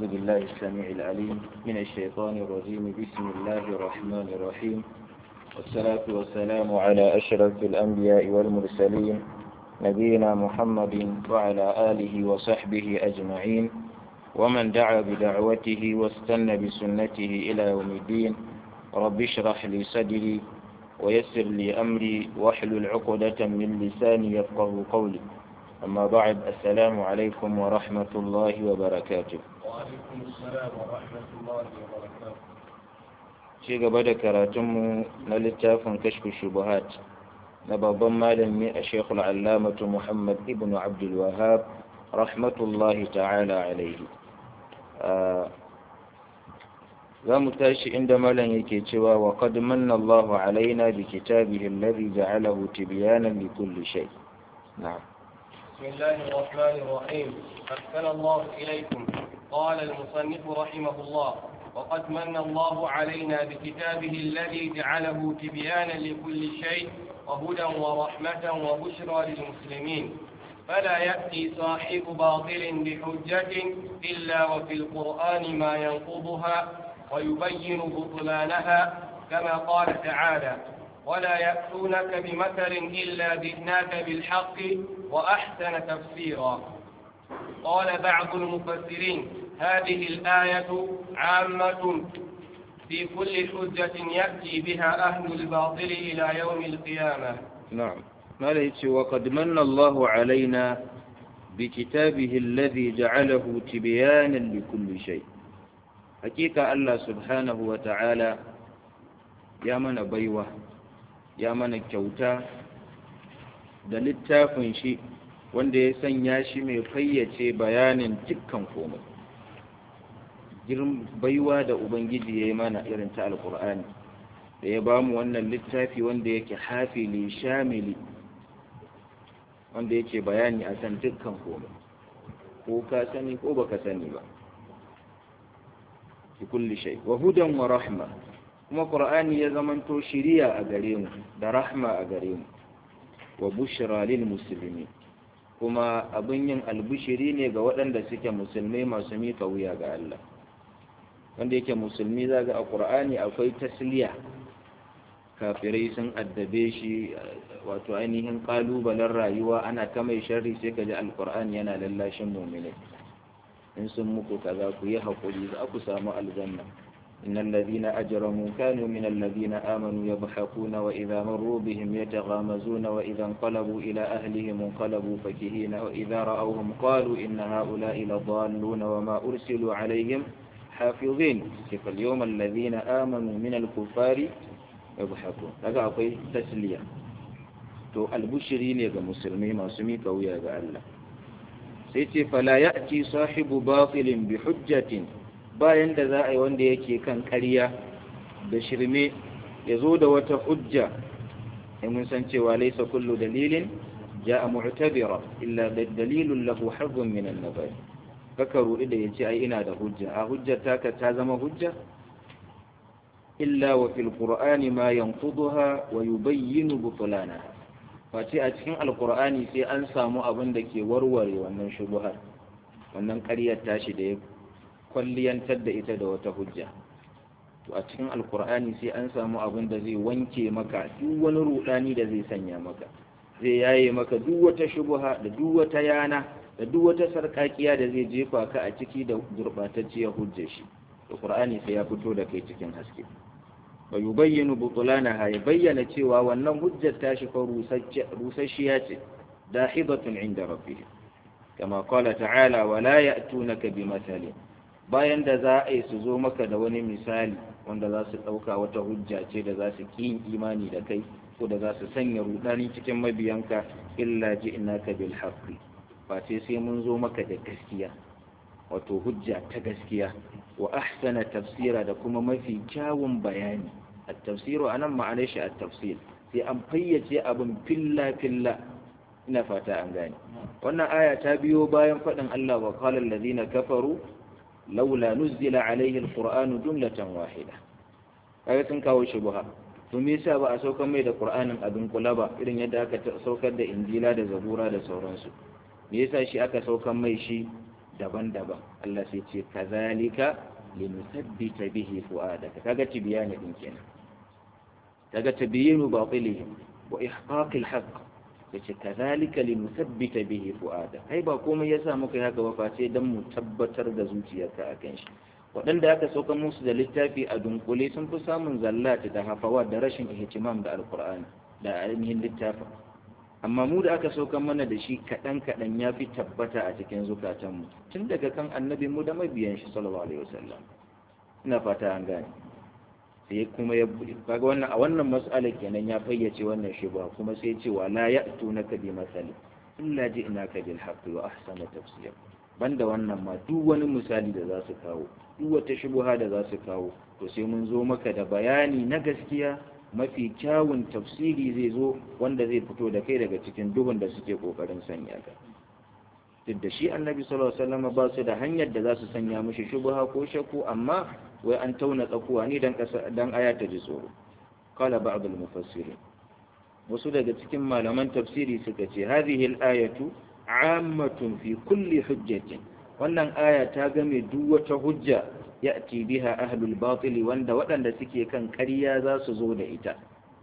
أعوذ بالله السميع العليم من الشيطان الرجيم بسم الله الرحمن الرحيم والصلاة والسلام على أشرف الأنبياء والمرسلين نبينا محمد وعلى آله وصحبه أجمعين ومن دعا بدعوته واستنى بسنته إلى يوم الدين رب اشرح لي صدري ويسر لي أمري واحلل عقدة من لساني يفقه قولي أما بعد السلام عليكم ورحمة الله وبركاته وعليكم السلام ورحمة الله وبركاته ci gaba da karatunmu na littafin kashfi shubuhat na babban malami a shekul allamatu muhammad ibn abdul wahab rahmatullahi ta'ala alaihi za mu tashi inda malam yake cewa wa qad manna Allahu alaina bi kitabihi alladhi ja'alahu tibyanan li kulli shay na'am بسم الله الرحمن الرحيم أحسن الله إليكم قال المصنف رحمه الله وقد من الله علينا بكتابه الذي جعله تبيانا لكل شيء وهدى ورحمة وبشرى للمسلمين فلا يأتي صاحب باطل بحجة إلا وفي القرآن ما ينقضها ويبين بطلانها كما قال تعالى ولا يأتونك بمثل إلا جئناك بالحق وأحسن تفسيرا قال بعض المفسرين هذه الآية عامة في كل حجة يأتي بها أهل الباطل إلى يوم القيامة نعم ما ليس وقد من الله علينا بكتابه الذي جعله تبيانا لكل شيء حقيقة الله سبحانه وتعالى يا من بيوة يا من كوتا da littafin shi wanda ya sanya shi mai fayyace bayanin dukkan komai baiwa da ubangiji ya yi mana irin ta alkur'ani da ya ba mu wannan littafi wanda yake hafili shamili wanda yake bayani a kan dukkan komai ko ka sani ko baka sani ba fi kulli shay wa hudan wa rahma kuma qur'ani ya zamanto shiriya a gare mu da rahma a gare mu wa bushra lil muslimin kuma abin yin albushiri ne ga waɗanda suke musulmai masu mika wuya ga Allah wanda yake musulmi zaga a ƙur'ani akwai tasliya kafirai sun addabe shi wato ainihin ƙalubalen rayuwa ana ta mai sharri sai ka ji alƙur'ani yana lallashin muminai in sun muku kaza ku yi haƙuri za ku samu aljanna إن الذين أجرموا كانوا من الذين آمنوا يضحكون وإذا مروا بهم يتغامزون وإذا انقلبوا إلى أهلهم انقلبوا فكهين وإذا رأوهم قالوا إن هؤلاء لضالون وما أرسلوا عليهم حافظين فاليوم الذين آمنوا من الكفار يضحكون لقى أقول تسلية تو البشرين يا مسلمين ما سميك ويا الله سيتي فلا يأتي صاحب باطل بحجة bayan da za a yi wanda yake kan ƙarya da shirme ya zo da wata hujja in mun san cewa laisa kullu dalilin ja'a mu'tabira illa dalilun lahu hazzun min an-nabai kaka rudi da yace ai ina da hujja a hujjar taka ta zama hujja illa wa fil qur'ani ma yanquduha wa yubayyinu butlana face a cikin alqur'ani sai an samu abin da ke warware wannan shubuhar wannan ƙaryar tashi da ya kwalliyantar da ita da wata hujja to a cikin alkur'ani sai an samu abin da zai wanke maka duk wani rudani da zai sanya maka zai yaye maka duk wata shubuha da duk wata yana da duk wata sarkakiya da zai jefa ka a ciki da gurbatacciyar hujjar shi alkur'ani sai ya fito da kai cikin haske wa yubayyinu butulanaha ya bayyana cewa wannan hujjar tashi fa rusasshiya ce dahibatun inda rabbihim kama qala ta'ala wala ya'tunaka bimathalin bayan da za a yi su zo maka da wani misali wanda za su ɗauka wata hujja ce da za su ƙin imani da kai ko da za su sanya rudani cikin mabiyanka illa ji innaka bil haqqi ba sai sai mun zo maka da gaskiya wato hujja ta gaskiya wa ahsana tafsira da kuma mafi kyawun bayani at-tafsiru anan ma'anar shi at-tafsir sai an fayyace abin filla filla ina fata an gane wannan aya ta biyo bayan faɗin Allah wa qala allazina kafaru laula nuzila alaihi alqur'anu jumlatan wahida kaga sun kawo shubha to me yasa ba a saukar mai da qur'anin abin kula ba irin yadda aka saukar da injila da zabura da sauransu me yasa shi aka saukar mai shi daban-daban Allah sai ce kazalika linusabbita bihi fu'adaka kaga tibyani din kenan kaga tabyinu batilihim wa ihqaq al-haqq yace kazalika linusabbita bihi fu'adaka kai ba komai yasa muka yi haka ba face dan mu tabbatar da zuciyarka akan shi waɗanda aka sauka musu da littafi a dunkule sun fi samun zallata da hafawa da rashin ihtimam da alqur'ani da ainihin littafin amma mu da aka sauka mana da shi kaɗan kaɗan ya fi tabbata a cikin zukatanmu tun daga kan annabi mu da mabiyan shi sallallahu alaihi wasallam ina fata an gane sai kuma ya kaga wannan a wannan mas'ala kenan ya fayyace wannan shi ba kuma sai ya ce wa la ya'tunaka bi masali illa ji'naka bil haqqi wa ahsana tafsir banda wannan ma duk wani misali da za su kawo duk wata shubuha da za su kawo to sai mun zo maka da bayani na gaskiya mafi kyawun tafsiri zai zo wanda zai fito da kai daga cikin duhun da suke kokarin sanya ka duk da shi annabi sallallahu alaihi wasallam ba su da hanyar da za su sanya mishi shubha ko shakku amma wai an tauna tsakuwa ne dan dan aya ta ji tsoro qala ba'd al-mufassirin wasu daga cikin malaman tafsiri suka ce hadhihi al-ayatu ammatun fi kulli hujjatin wannan aya ta game duk wata hujja ya'ti biha ahlul batil wanda waɗanda suke kan ƙarya za su zo da ita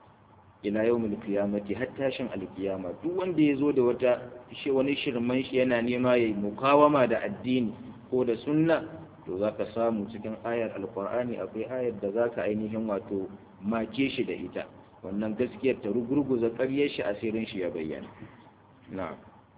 ila yawmil qiyamati har tashin alkiyama duk wanda ya zo da wata shi wani shirman shi yana nema yayi mukawama da addini ko da sunna to zaka samu cikin ayar alqur'ani akwai ayar da zaka ainihin wato make shi da ita wannan gaskiyar ta rugurguza ƙaryar shi asirin shi ya bayyana na'am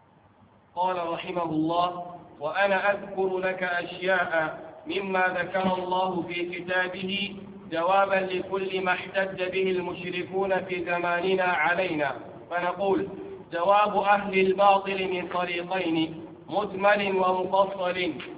قال رحمه الله وأنا أذكر لك أشياء مما ذكر الله في كتابه جوابا لكل ما احتج به المشركون في زماننا علينا فنقول جواب أهل الباطل من طريقين مجمل ومفصل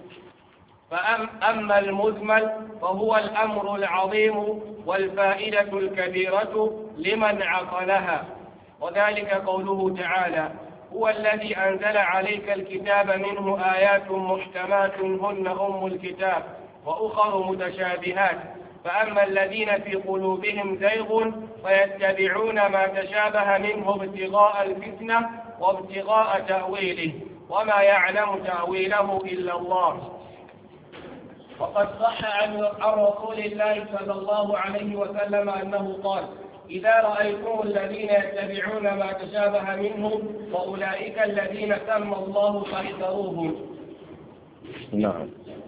فأما المجمل فهو الأمر العظيم والفائدة الكبيرة لمن عقلها وذلك قوله تعالى هو الذي أنزل عليك الكتاب منه آيات محكمات هن أم الكتاب وأخر متشابهات فأما الذين في قلوبهم زيغ فيتبعون ما تشابه منه ابتغاء الفتنة وابتغاء تأويله وما يعلم تأويله إلا الله وقد صح عن رسول الله صلى الله عليه وسلم أنه قال إذا رأيتم الذين يتبعون ما تشابه منه وأولئك الذين سمى الله فاحذروهم نعم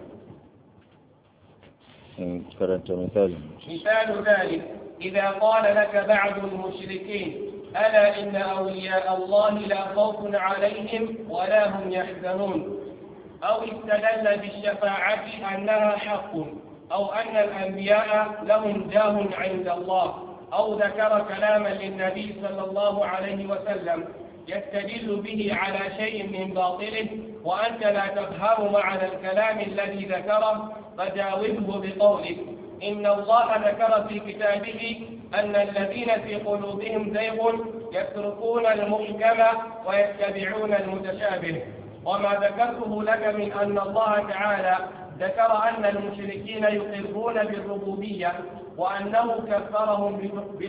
كرنت مثال مثال ذلك إذا قال لك بعض المشركين ألا إن أولياء الله لا خوف عليهم ولا هم يحزنون أو استدل بالشفاعة أنها حق أو أن الأنبياء لهم جاه عند الله أو ذكر كلاما للنبي صلى الله عليه وسلم يستدل به على شيء من باطله وأنت لا تفهم معنى الكلام الذي ذكره فجاوبه بقولك إن الله ذكر في كتابه أن الذين في قلوبهم زيغ يتركون المحكم ويتبعون المتشابه وما ذكرته لك من أن الله تعالى ذكر أن المشركين يقرون بالربوبية وأنه كفرهم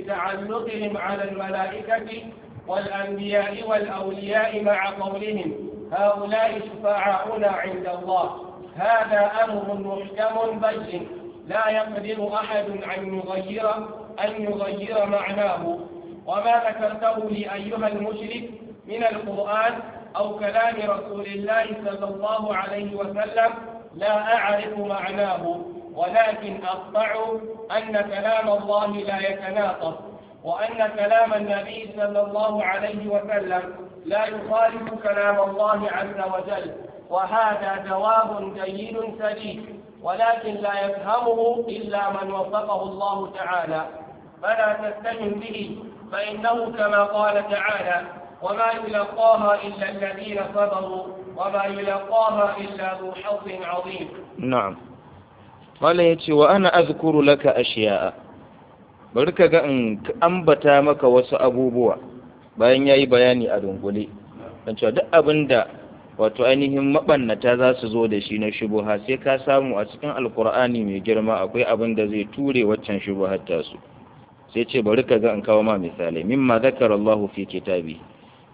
بتعلقهم على الملائكة والأنبياء والأولياء مع قولهم هؤلاء شفعاؤنا عند الله هذا أمر محكم بين لا يقدر أحد أن يغير أن يغير معناه وما ذكرته لي أيها المشرك من القرآن أو كلام رسول الله صلى الله عليه وسلم لا أعرف معناه ولكن أقطع أن كلام الله لا يتناقض وأن كلام النبي صلى الله عليه وسلم لا يخالف كلام الله عز وجل وهذا جواب جيد سليم ولكن لا يفهمه إلا من وفقه الله تعالى فلا تستهن به فإنه كما قال تعالى وما يلقاها إلا الذين صبروا وما يلقاها إلا ذو حظ عظيم na'am wala yace wa ana azkuru laka ashiya'a bari ka ga in ambata maka wasu abubuwa bayan yayi bayani a dungule dan cewa duk abinda wato ainihin mabannata za su zo da shi na shubuha sai ka samu a cikin alkur'ani mai girma akwai abin da zai ture waccan shubuhar tasu sai ce bari ka ga in kawo ma misalai mimma zakara Allah fi kitabi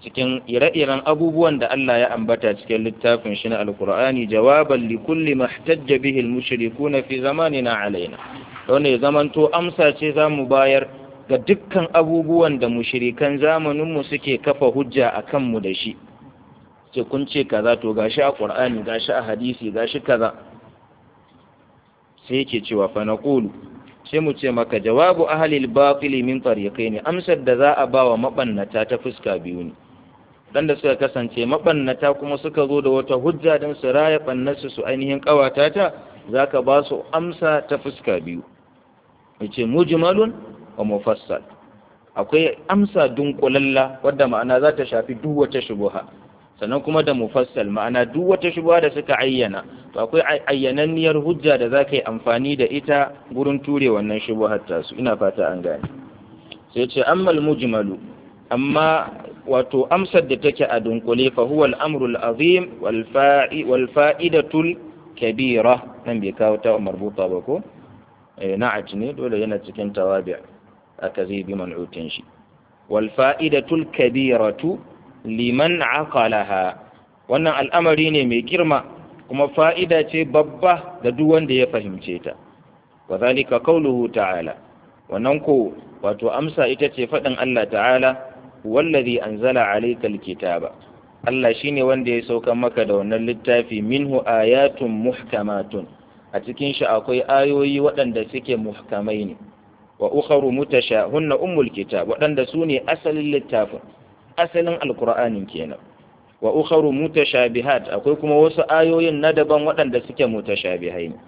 cikin ire-iren abubuwan da Allah ya ambata cikin littafin shi na alkur'ani jawaban li kulli mahtajja bihi al-mushrikuna fi zamanina alaina wanda ya zamanto amsa ce zamu bayar ga dukkan abubuwan da mushrikan zamaninmu suke kafa hujja a kanmu da shi ce kun ce kaza to gashi a qur'ani gashi a hadisi gashi kaza sai yake cewa fa naqulu sai mu ce maka jawabu ahli al-batil min tariqaini amsar da za a bawa mabannata ta fuska biyu ne dan da suka kasance mabannata kuma suka zo da wata hujja don su raya bannarsu su ainihin kawata ta zaka ba su amsa ta fuska biyu yace mujmalun wa mufassal akwai amsa dunkulalla wadda ma'ana za ta shafi duk wata shubuha sannan kuma da mufassal ma'ana duk wata shubuha da suka ayyana to akwai ayyananniyar hujja da za ka yi amfani da ita gurin ture wannan shubuhar tasu ina fata an gane sai ce ammal mujmalu amma wato amsar da take a dunkule fa huwa al-amru al-azim wal fa'i wal fa'idatul kabira nan bai kawo ta marbuta ba ko eh na'at ne dole yana cikin tawabi' aka zai bi man'utin shi wal fa'idatul kabiratu liman aqalaha wannan al'amari ne mai girma kuma fa'ida ce babba ga duk wanda ya fahimce ta wa zalika qawluhu ta'ala wannan ko wato amsa ita ce faɗin Allah ta'ala wallazi anzala alayka alkitaba Allah shine wanda ya sauka maka da wannan littafi minhu ayatun muhkamatun a cikin shi akwai ayoyi waɗanda suke muhkamai ne wa ukharu mutasha hunna ummul kitab waɗanda su ne asalin littafin asalin alqur'anin kenan wa ukharu mutashabihat akwai kuma wasu ayoyin na daban waɗanda suke mutashabihai ne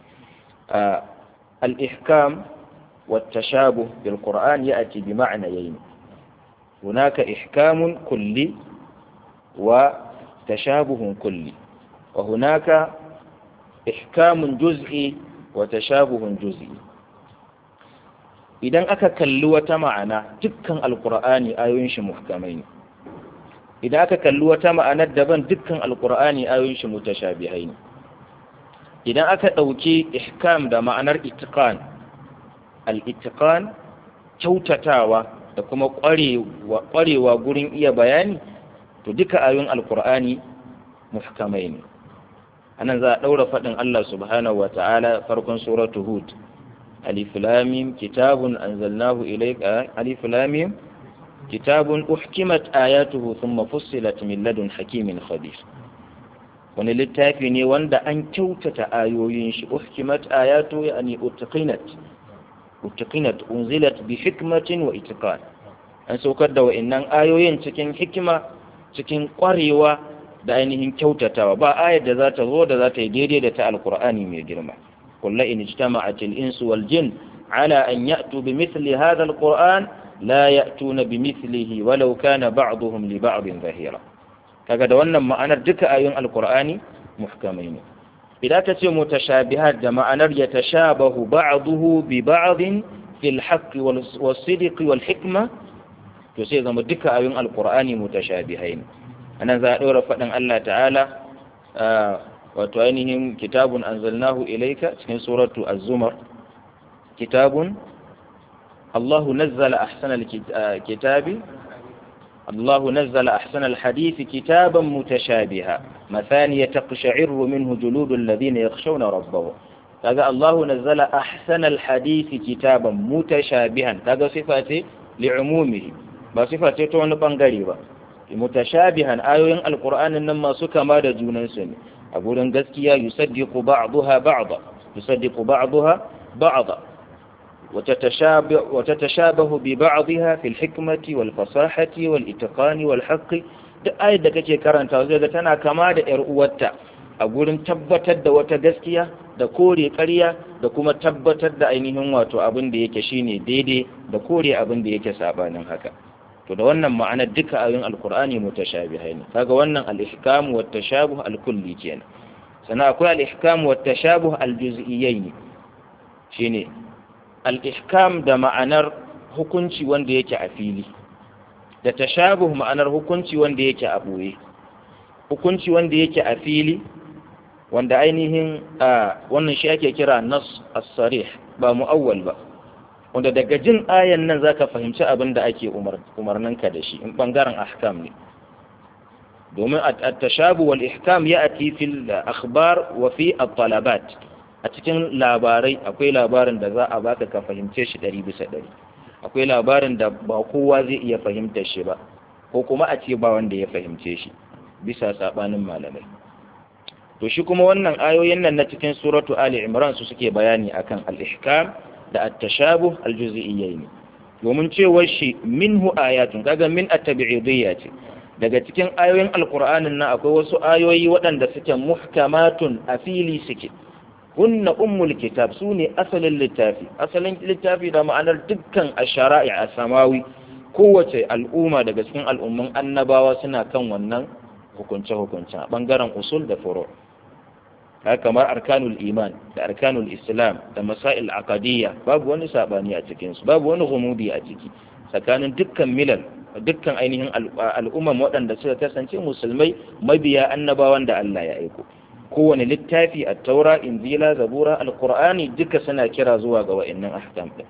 al-ihkam والتشابه بالقرآن يأتي بمعنيين هناك إحكام كلي وتشابه كلي وهناك إحكام جزئي وتشابه جزئي idan aka kalli wata ma'ana dukkan alkur'ani ayoyin shi muhkamai ne idan aka kalli wata ma'anar daban dukkan alkur'ani ayoyin shi mutashabihai ne idan aka ɗauki ihkam da ma'anar itiqan al-itiqan kyautatawa da kuma ƙwarewa gurin iya bayani to duka ayoyin alkur'ani muhkamai ne anan za a ɗaura faɗin Allah subhanahu wa ta'ala farkon suratu hud ألف لام كتاب أنزلناه إليك ألف لام كتاب أحكمت آياته ثم فصلت من لدن حكيم خبير wani littafi ne wanda an kyautata ayoyin shi uhkimat ayatu yani utqinat utqinat unzilat bi hikmatin wa itqan an saukar da wa'annan ayoyin cikin hikima cikin kwarewa da ainihin kyautatawa ba ayar da za ta zo da za ta yi daidai da ta alqur'ani mai girma قل إن اجتمعت الإنس والجن على أن يأتوا بمثل هذا القرآن لا يأتون بمثله ولو كان بعضهم لبعض ظهيرا kaga da wannan ma'anar duka ayoyin alkur'ani muhkamai ne idan ta ce mutashabihat da ma'anar ya tashabahu ba'duhu bi ba'din fil haqqi wal sidqi wal hikma to sai zama duka ayoyin alkur'ani mutashabihai ne anan za a ɗora faɗin Allah ta'ala wato ainihin kitabun anzalnahu ilaika cikin suratu az-zumar kitabun Allahu nazzala ahsana al-kitabi Allahu nazzala ahsana al-hadith kitaban mutashabiha mathaniya taqsha'irru minhu juludul ladhina yakhshawna rabbahum kaga Allahu nazzala ahsana al-hadith kitaban mutashabihan kaga sifa ce li'umumihi ba sifa ce ta wani bangare ba mutashabihan ayoyin alqur'anin nan masu kama da junansu ne a gurin gaskiya yusaddiqu ba'daha ba'da yusaddiqu ba'daha ba'da وتتشابه ببعضها في الحكمة والفصاحة والإتقان والحق duk ayar da kake karanta zai ga tana kama da ‘yar uwarta a gurin tabbatar da wata gaskiya da kore ƙarya da kuma tabbatar da ainihin wato abin da yake shine daidai da kore abin da yake sabanin haka to da wannan ma'anar duka ayoyin alkur'ani mutashabihai ne kaga wannan al-ihkam wa tashabuh al-kulli kenan sannan akwai al-ihkam wa tashabuh al-juz'iyyai ne shine al-ihkam da ma'anar hukunci wanda yake a fili da tashabuh ma'anar hukunci wanda yake a boye hukunci wanda yake a fili wanda ainihin wannan shi ake kira nas as-sarih ba mu'awwal ba wanda daga jin ayan nan zaka fahimci abin da ake umarninka da shi in bangaren ahkam ne domin at-tashabu wal ihkam ya'ti fil akhbar wa fi at-talabat a cikin labarai akwai labarin da za a baka ka fahimce shi ɗari bisa ɗari akwai labarin da ba kowa zai iya fahimtar shi ba ko kuma a ce ba wanda ya fahimce shi bisa sabanin malamai to shi kuma wannan ayoyin nan na cikin suratu ali imran su suke bayani akan al-ihkam da at-tashabuh al-juz'iyyayn domin cewar shi minhu ayatun kaga min at-tabi'idiyya ce daga cikin ayoyin alqur'anin nan akwai wasu ayoyi waɗanda suke muhkamatun a fili suke hunna ummul kitab sune asalin littafi asalin littafi da ma'anar dukkan ashara'i a samawi kowace al'umma daga cikin al'umman annabawa suna kan wannan hukunce-hukunce a ɓangaren usul da furo kamar arkanul iman da arkanul islam da masail aqadiyya babu wani sabani a cikinsu babu wani humudi a ciki tsakanin dukkan milal dukkan ainihin al'umman waɗanda suka kasance musulmai mabiya annabawan da Allah ya aiko kowane littafi a taura injila zabura alqur'ani duka suna kira zuwa ga wa'annan ahkam din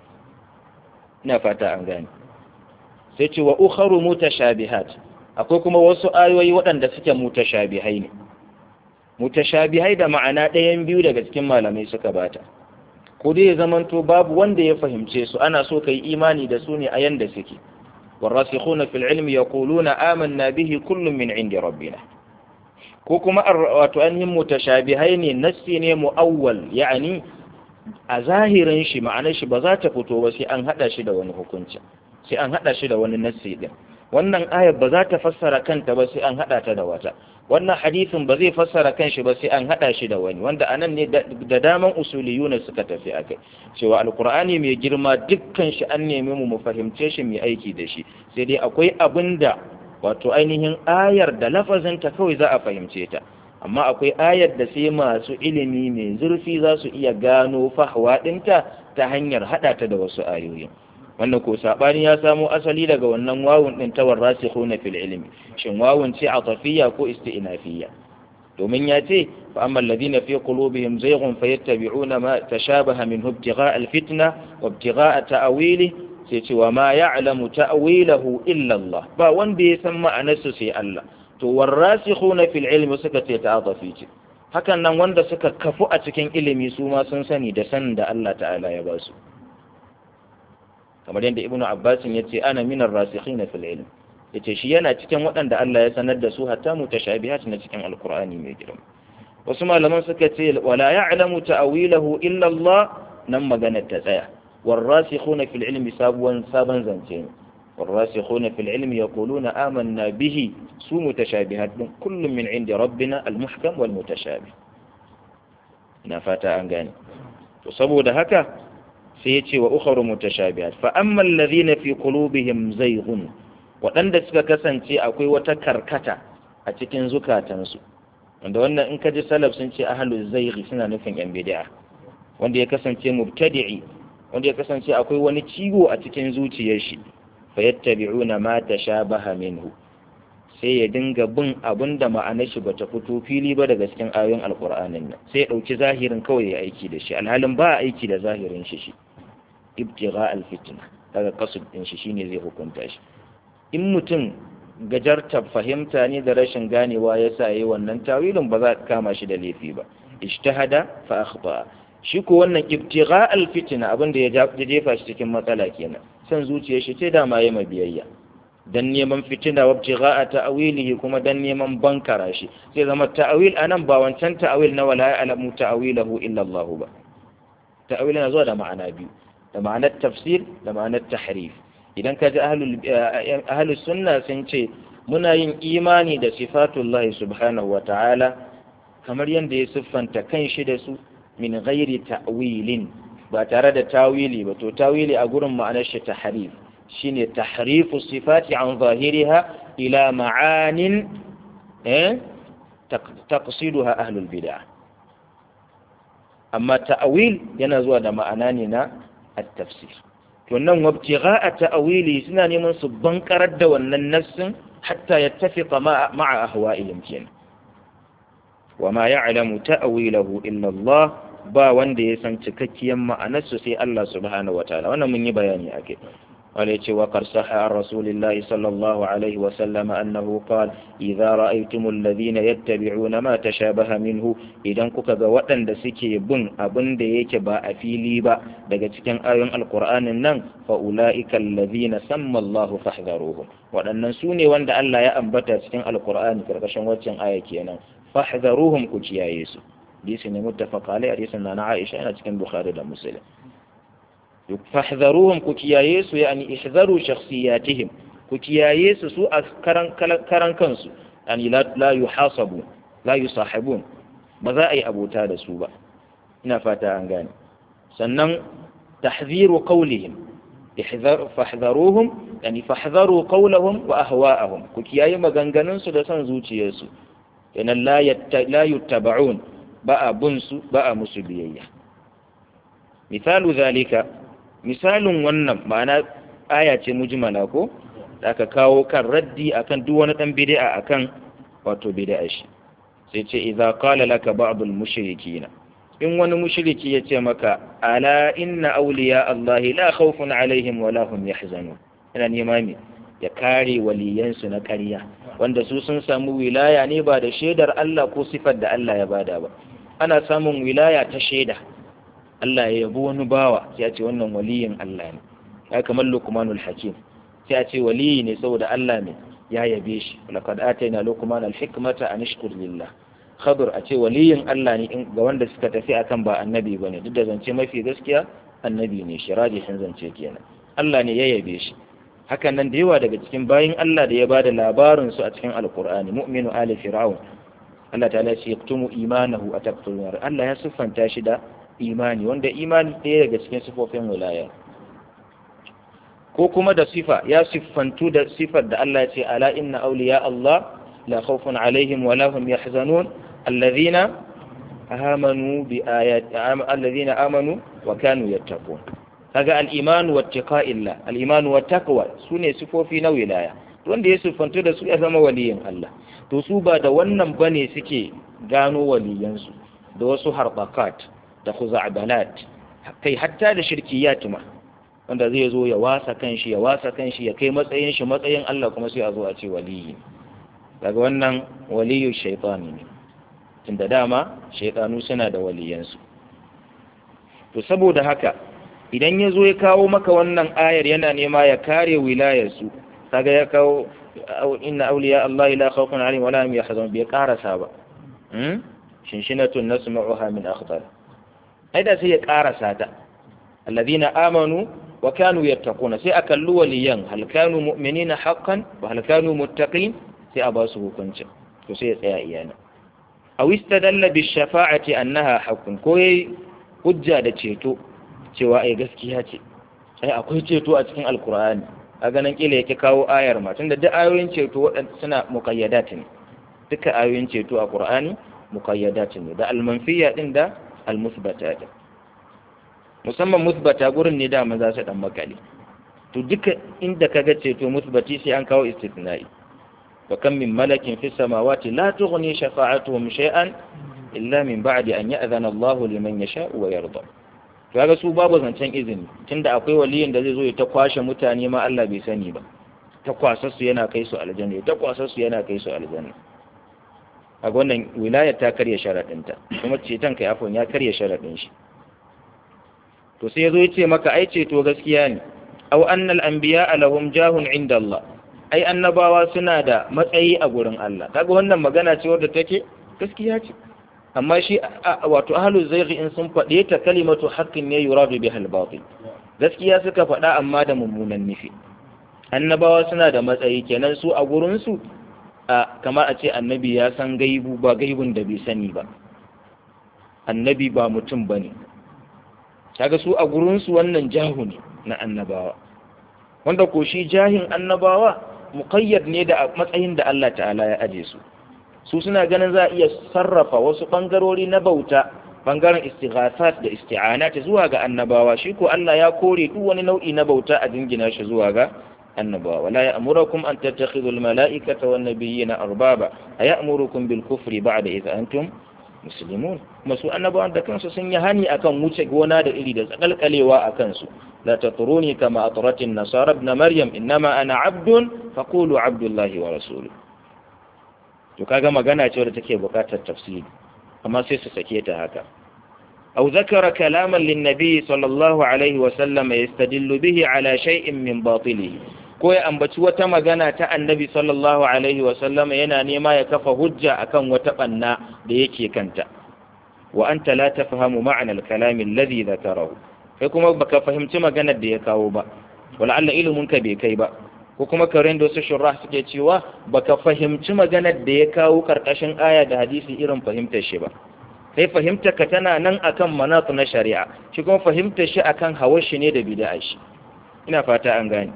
ina fata an gane sai ce wa ukharu mutashabihat akwai kuma wasu ayoyi waɗanda suke mutashabihai ne mutashabihai da ma'ana ɗayan biyu daga cikin malamai suka bata ko dai ya zamanto babu wanda ya fahimce su ana so kai imani da su ne a yanda suke والراسخون في العلم يقولون آمنا به كل من عند ربنا ko kuma wato ainihin mutashabihai ne nassi ne mu'awwal yani a zahirin shi ma'anar shi ba za ta fito ba sai an hada shi da wani hukunci sai an hada shi da wani nassi din wannan ayar ba za ta fassara kanta ba sai an hada ta da wata wannan hadisin ba zai fassara kanshi ba sai an hada shi da wani wanda anan ne da daman usuliyuna suka tafi akai cewa alqur'ani mai girma dukkan shi an nemi mu mu fahimce shi mai aiki da shi sai dai akwai abinda wato ainihin ayar da lafazinta kawai za a fahimce ta amma akwai ayar da sai masu ilimi mai zurfi za su iya gano fahwa ɗinta ta hanyar haɗa ta da wasu ayoyin wannan ko saɓani ya samo asali daga wannan wawun ɗin tawar rasikhuna fil ilmi shin wawun ce atafiyya ko isti'nafiyya domin ya ce fa amma alladhina fi qulubihim zayghun fayattabi'una ma tashabaha minhu ibtigha'a al-fitna wa ibtigha'a ta'wili sai ce wa ma ya'lamu ta'wilahu illa Allah ba wanda ya san ma'anarsa sai Allah to warasikhuna fil ilmi suka ce ta'atafi ce hakan nan wanda suka kafu a cikin ilimi su ma sun sani da sanin da Allah ta'ala ya ba su kamar yadda ibnu abbas ya ce ana minar rasikhina fil ilm yace shi yana cikin waɗanda Allah ya sanar da su hatta mutashabihat na cikin alqur'ani mai girma wasu malaman suka ce wala ya'lamu ta'wilahu illa Allah nan magana ta tsaya والراسخون في العلم سابوا سابا زنتين والراسخون في العلم يقولون آمنا به سو متشابهات كل من عند ربنا المحكم والمتشابه نفاتا أنغاني تصبوا دهكا سيتي وأخر متشابهات فأما الذين في قلوبهم زيغ waɗanda suka kasance akwai wata karkata a cikin zukatansu wanda wannan in ka ji salaf sun ce ahalu zaighi suna nufin yan bid'a wanda ya kasance mubtadi'i wanda ya kasance akwai wani ciwo a cikin zuciyar shi fayattabi'una ma tashabaha minhu sai ya dinga bin abin da ma'anar shi bata fito fili ba daga cikin ayoyin alqur'anin nan sai ya dauki zahirin kawai ya aiki da shi alhalin ba aiki da zahirin shi shi ibtigha alfitna daga kasud din shi shine zai hukunta shi in mutum gajarta fahimta ne da rashin ganewa yasa yayi wannan tawilin ba za ka kama shi da laifi ba ijtahada fa akhta shi ko wannan ibtigha alfitna abin da ya jefa shi cikin matsala kenan san zuciyar shi ce dama yayi mabiyayya dan neman fitina wa ibtigha ta'wilihi kuma dan neman bankara shi sai zama ta'wil anan ba wancan ta'wil na wala ya'lamu ta'wilahu illa Allah ba ta'wil na zuwa da ma'ana biyu da ma'anar tafsir da ma'anar tahrif idan ka ji ahlus sunna sun ce muna yin imani da sifatullahi subhanahu wa ta'ala kamar yadda ya siffanta kan shi da su min ghairi ta'wilin ba tare da tawili ba to tawili a gurin ma'anar shi tahrif shine tahrifu sifati an zahiriha ila ma'anin eh taqsiduha ahlul bid'ah amma ta'wil yana zuwa da ma'ana ne na at-tafsir to nan wabtigha'a ta'wili suna neman su bankarar da wannan nassin hatta yattafiqa ma'a ahwa'ihim kenan وما يعلم تأويله إلا الله ba wanda ya san cikakkiyar ma'anarsu sai Allah subhanahu wataala wannan mun yi bayani ake وليت وقد صح عن رسول الله صلى الله عليه وسلم أنه قال إذا رأيتم الذين يتبعون ما تشابه منه إذا كوكا وطن da suke bin abin da yake ba a fili ba daga cikin ayoyin alkur'anin nan fa ulaika allazina samma Allah fahdharuhum waɗannan su ne wanda Allah ya ambata cikin alkur'ani karkashin waccan aya kenan fahdharuhum ku kiyaye su hadisi ne muttafaq alai hadisin na Aisha yana cikin Bukhari da Muslim fahdharuhum ku kiyaye su yani ihzaru shakhsiyatihim ku kiyaye su su a karan karan kansu yani la la yuhasabu la yusahibun ba za a yi abota da su ba ina fata an gane sannan tahziru qawlihim ihzar fahdharuhum yani fahdharu qawlahum wa ahwa'ahum ku kiyaye maganganun su da son zuciyarsu yana la la yuttaba'un ba a bin su ba a musu biyayya misalu zalika misalin wannan ma'ana aya ce mujmala ko da aka kawo kan raddi akan duk wani dan bid'a akan wato bid'a shi sai ce idza qala laka ba'dul mushrikina in wani mushriki ya ce maka ala inna awliya allahi la khawfun alaihim wa la hum yahzanun ina nema me ya kare waliyansu na ƙarya wanda su sun samu wilaya ne ba da shaidar Allah ko sifar da Allah ya bada ba ana samun wilaya ta shaida Allah ya yabo wani bawa sai a ce wannan waliyin Allah ne ya kamar Luqmanul Hakim sai a ce waliyi ne saboda Allah ne ya yabe shi laqad atayna Luqman al-hikmata an ishkur lillah Khadir a ce waliyin Allah ne ga wanda suka tafi akan ba annabi bane duk da zance mafi gaskiya annabi ne shi rajihin zance kenan Allah ne ya yabe shi hakan nan da yawa daga cikin bayin Allah da ya bada labarin su a cikin Alqur'ani mu'minu ali fir'aun Allah ta'ala ya ce yaktumu imanahu ataqtulun Allah ya siffanta shi da imani wanda imani ɗaya daga cikin sifofin wilaya ko kuma da sifa ya siffantu da sifar da Allah ya ce ala inna awliya Allah la khawfun alaihim wa la hum yahzanun alladhina amanu bi ayati alladhina amanu wa kanu yattaqun kaga al-iman wa ittaqa'illah al-iman wa taqwa sune sifofi na wilaya wanda ya siffantu da su ya zama waliyin Allah to su ba da wannan bane suke gano waliyansu da wasu harbakat da khuza'balat kai hatta da shirkiyat ma wanda zai zo ya wasa kanshi ya wasa kanshi ya kai matsayin shi matsayin Allah kuma sai a zo a ce waliyi daga wannan waliyu shaytani ne tunda dama shaytanu suna da waliyansu to saboda haka idan ya zo ya kawo maka wannan ayar yana nema ya kare wilayarsu kaga ya kawo inna awliya Allah la khawfun alaihim wa la hum yahzanun bai karasa ba shinshinatun nasma'uha min akhdar ai da sai ya karasa ta alladhina amanu wa kanu yattaquna sai akallu waliyan hal kanu mu'minina haqqan wa hal kanu muttaqin sai a ba su hukunci to sai ya tsaya iyana aw istadalla bi shafa'ati annaha haqqun ko yayi hujja da ceto cewa ai gaskiya ce ai akwai ceto a cikin alqur'ani a ganin kila yake kawo ayar ma tunda duk ayoyin ceto waɗanda suna muqayyadat ne duka ayoyin ceto a qur'ani muqayyadat ne da almanfiya din da almusbata din musamman musbata gurin ne da za su dan makale to duka inda kaga ceto musbati sai an kawo istithna'i wa kam min malakin fis samawati la tughni shafa'atuhum shay'an illa min ba'di an ya'zana Allah liman yasha'u wa yarda kaga su babu zancen izini tunda akwai waliyin da zai zo ya ta kwashe mutane ma Allah bai sani ba ta kwasa su yana kai su aljanna ta kwasa su yana kai su aljanna a wannan wilayar ta karya sharaɗinta kuma ceton kai afon ya karya sharaɗin shi to sai yazo yace maka ai ceto gaskiya ne aw annal anbiya lahum jahun inda Allah ai annabawa suna da matsayi a gurin Allah kaga wannan magana ce wadda take gaskiya ce amma shi wato ahlu zayghi in sun faɗe ta kalimatu haqqin ne yuradu biha al-batil gaskiya suka faɗa amma da mummunan nufi annabawa suna da matsayi kenan su a gurin su a kamar a ce annabi ya san gaibu ba gaibun da bai sani ba annabi ba mutum bane kaga su a gurin su wannan jahu ne na annabawa wanda ko shi jahin annabawa muqayyad ne da matsayin da Allah ta'ala ya aje su su suna ganin za a iya sarrafa wasu ɓangarori na bauta ɓangaren istighathat da isti'anat zuwa ga annabawa shi ko Allah ya kore duk wani nau'i na bauta a jingina shi zuwa ga annabawa wala ya'murukum an tattakhidhu al-mala'ikata wan nabiyyina arbaba aya'murukum bil kufri ba'da idh antum muslimun kuma su annabawan da kansu sun yi hani akan wuce gona da iri da tsakalkalewa a kansu la tatruni kama atratin nasara ibn maryam innama ana abdun faqulu abdullahi wa rasuluhu to kaga magana ce wadda take buƙatar tafsiri amma sai su sake ta haka أو ذكر كلاما للنبي صلى الله عليه وسلم يستدل به على شيء من باطله ko ya ambaci wata magana ta annabi sallallahu alaihi wasallam yana nema ya kafa hujja akan wata banna da yake kanta wa anta la tafhamu ma'na al-kalam alladhi dhakarahu kai kuma baka fahimci maganar da ya kawo ba wala alla ilimin ka bai kai ba ko kuma karen da wasu shurrah suke cewa baka fahimci maganar da ya kawo karkashin aya da hadisi irin fahimtar shi ba sai fahimtar ka tana nan akan manatu na shari'a shi kuma fahimtar shi akan hawar shi ne da bid'a shi ina fata an gane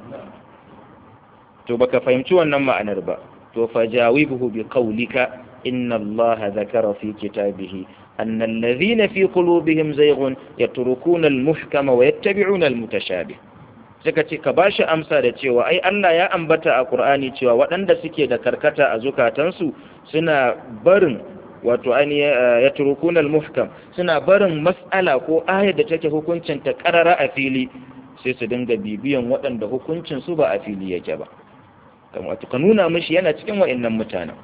to baka fahimci wannan ma'anar ba to fajawibuhu bi qawlika inna allaha dhakara fi kitabihi anna alladhina fi qulubihim zayghun yatrukuna al-muhkama wa yattabi'una al-mutashabih suka ce ka bashi amsa da cewa ai Allah ya ambata a Qur'ani cewa waɗanda suke da karkata a zukatansu suna barin wato ainihin ya turukun al-muhkam suna barin mas'ala ko ayar da take hukuncin ta karara a fili sai su dinga bibiyan waɗanda hukuncin su ba a fili yake ba kamar ka nuna mishi yana cikin wa'annan mutanen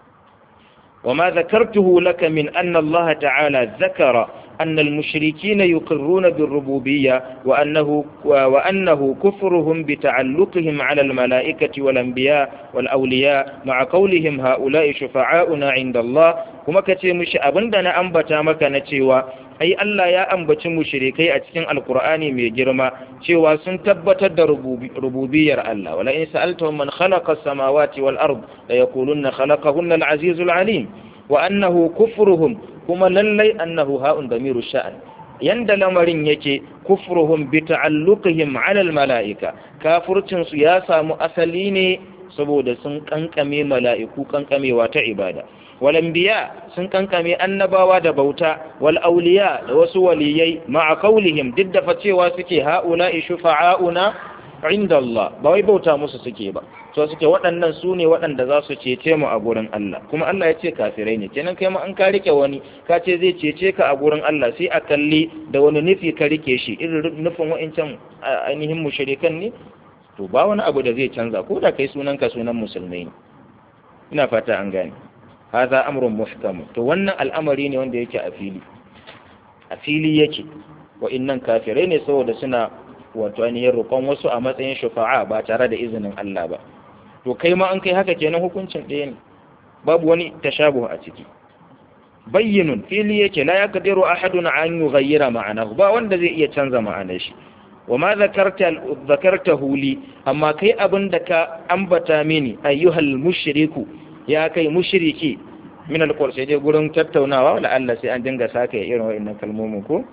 وما ذكرته لك من أن الله تعالى ذكر أن المشركين يقرون بالربوبية وأنه, وأنه كفرهم بتعلقهم على الملائكة والأنبياء والأولياء مع قولهم هؤلاء شفعاؤنا عند الله kuma ka ce mushi abin da na ambata maka na cewa ai Allah ya ambaci mushrikai a cikin alkur'ani mai girma cewa sun tabbatar da rububiyar Allah wala in sa'altahum man khalaqa as-samawati wal ard la yaquluna khalaqahunna al-azizul alim wa annahu kufruhum kuma lallai annahu ha'un damiru sha'an yanda lamarin yake kufruhum bi ta'alluqihim 'ala al-mala'ika kafircin su ya samu asali ne saboda sun kankame mala'iku kankamewa ta ibada walambiya sun kankame annabawa da bauta wal auliya da wasu waliyai ma'a kaulihim duk da facewa suke ha'ula shufa'auna inda Allah ba wai bauta musu suke ba so suke waɗannan su ne waɗanda za su cece mu a gurin Allah kuma Allah ya ce kafirai ne kenan kai ma an ka rike wani ka ce zai cece ka a gurin Allah sai a kalli da wani nufi ka rike shi irin nufin wa'incan ainihin mushrikan ne to ba wani abu da zai canza ko da kai sunan ka sunan musulmai ne ina fata an gane هذا أمر محكم to wannan al'amari ne wanda yake a fili a fili yake wa'innan kafirai ne saboda suna wato ainihin roƙon wasu a matsayin shufa'a ba tare da izinin Allah ba to kai ma an kai haka kenan hukuncin ɗaya ne babu wani tashabuh a ciki bayyinun fili yake la yaqdiru ahadun an yughayyira ma'anahu ba wanda zai iya canza ma'anar shi wa ma zakarta zakartahu li amma kai abin da ka ambata mini ayyuhal mushriku ya kai mushriki min alqur sai dai gurin tattaunawa wala Allah sai an dinga saka irin wa'annan kalmomin ko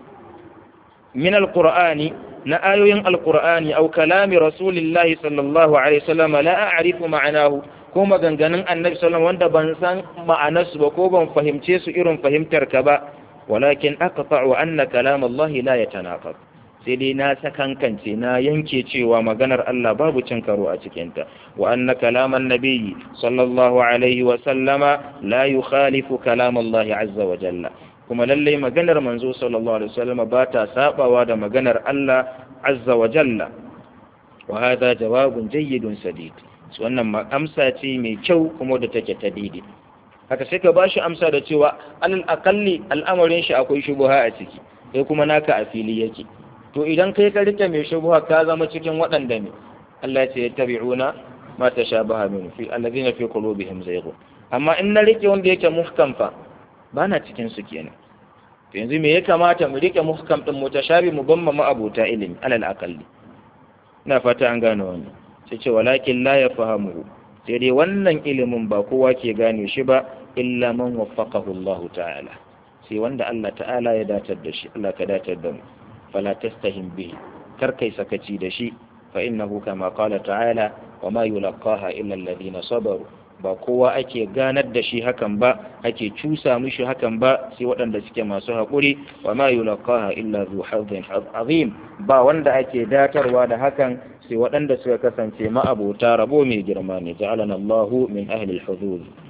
min alqur'ani na ayoyin alqur'ani aw kalami rasulillahi sallallahu alaihi wasallam la a'rifu ma'anahu ko maganganun annabi sallallahu wanda ban san ma'anarsu ba ko ban fahimce su irin fahimtar ka ba walakin aqta'u anna kalam Allah la yatanaqab sai dai na sakankance na yanke cewa maganar Allah babu cin karo a cikinta wa anna kalaman nabiyyi sallallahu alaihi wa sallama la yukhalifu kalam Allah azza wa jalla kuma lalle maganar manzo sallallahu alaihi wa sallama ba ta sabawa da maganar Allah azza wa jalla wa hada jawabun jayyidun sadid wannan amsa ce mai kyau kuma da take ta daidai haka sai ka bashi amsa da cewa alal akalli al'amarin shi akwai shubuha a ciki sai kuma naka a fili yake to idan kai ka rike mai shubuha ka zama cikin waɗanda ne Allah ya ce ya tabi'una ma tashabaha min fi alladhina fi qulubihim zayghun amma in na rike wanda yake muhkam fa bana cikin su kenan to yanzu me ya kamata mu rike muhkam din mutashabi mu bamma ma abota ilimi alal akalli ina fata an gane wannan sai ce walakin la yafahamu sai dai wannan ilimin ba kowa ke gane shi ba illa man waffaqahu Allah ta'ala sai wanda Allah ta'ala ya datar da shi Allah ka datar da mu fala tastahim bihi kar kai sakaci da shi fa innahu kama qala ta'ala wa ma yulqaha illa alladhina sabaru ba kowa ake ganar da shi hakan ba ake cusa mishi hakan ba sai waɗanda suke masu haƙuri wa ma yulqaha illa zu hadhin azim ba wanda ake datarwa da hakan sai waɗanda suka kasance ma'abota rabo mai girma ne ja'alana Allahu min ahli al-hudud